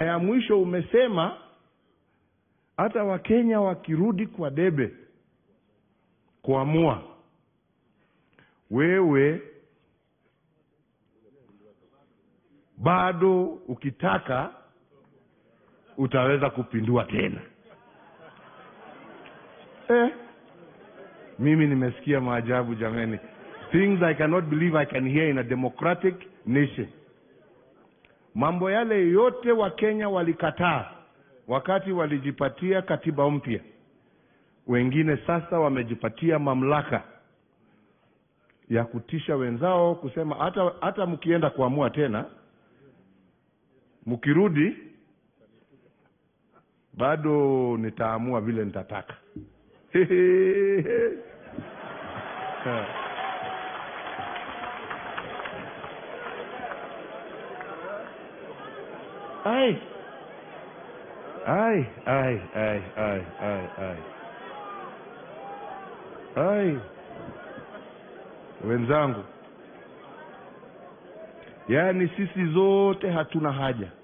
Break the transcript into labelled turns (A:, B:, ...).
A: ya mwisho umesema hata wakenya wakirudi kwa debe kuamua wewe bado ukitaka utaweza kupindua tena eh, mimi nimesikia maajabu jamani things i cannot believe i can hear in a democratic nation mambo yale yote wakenya walikataa wakati walijipatia katiba mpya wengine sasa wamejipatia mamlaka ya kutisha wenzao kusema hata hata mkienda kuamua tena mkirudi bado nitaamua vile nitataka ai ai ai ai ai ai ai ai wenzangu yaani sisi zote hatuna haja